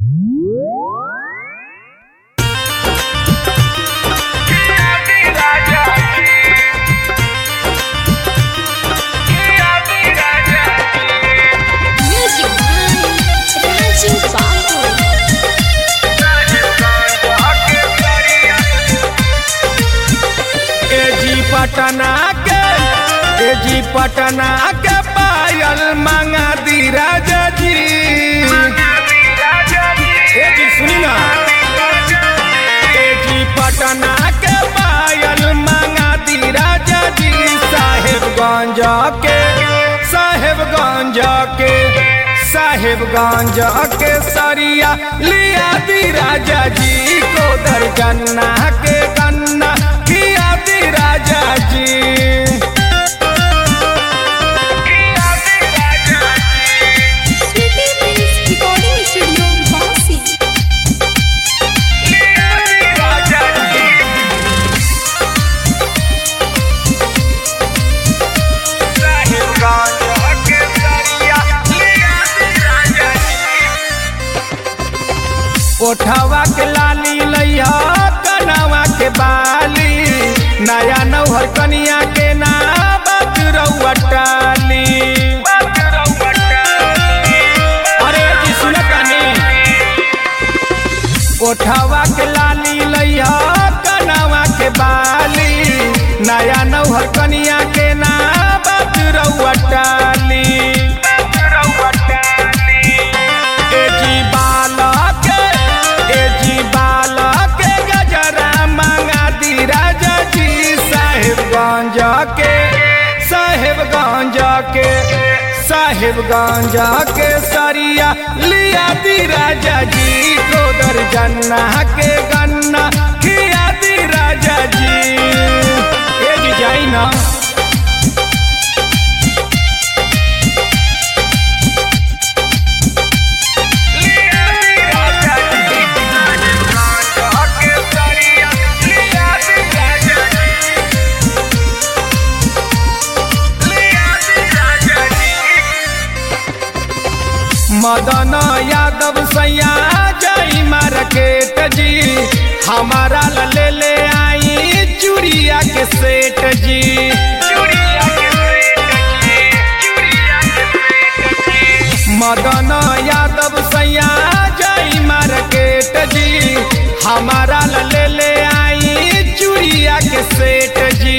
Music by Raju Babu. एजी पटना के एजी पटना के पायल मंगा दी राजा जी एजी सुनी ना एजी पटना के पायल मंगा दी राजा जी साहेबगंज के साहेबगंज के साहेबगंज के सरिया लिया दी राजा जी को दरगन्ना के गन्ना किया दी राजा जी Sweetie Prince Recording Studio, Basi. ओठवा के लाली लैया कनवा के बाली नया नौहर कनिया के ना बजरौआ टाली अरे जी सुन कनी ओठवा के लाली लैया कनवा के बाली नया नौहर कनिया के ना बजरौआ टाली एजी बालक एजी बालक गजरा मंगा दी राजा जी साहेबगंज के साहेबगंज के साहेबगंज के सरिया लिया दी राजा जी को दर्जन्ना के गन्ना खिया दी राजा जी एजी जाई ना मदन यादव सैया जई मार्केट जी हमारा ला ले ले आई चूड़िया के सेट जी मदन यादव सैया जई मार्केट जी हमारा ला ले ले आई चूड़िया के सेट जी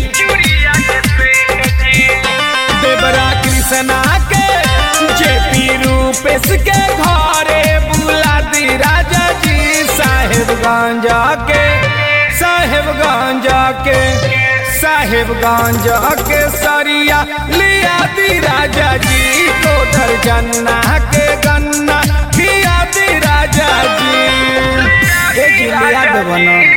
देवरा कृष्णा के जेपी रूपेश के घरे बुला दी राजा जी साहेबगंज के साहेबगंज के साहेबगंज के सरिया लिया दी राजा जी को दर्जन्ना के गन्ना खिया दी राजा जी ए जी लिया देवना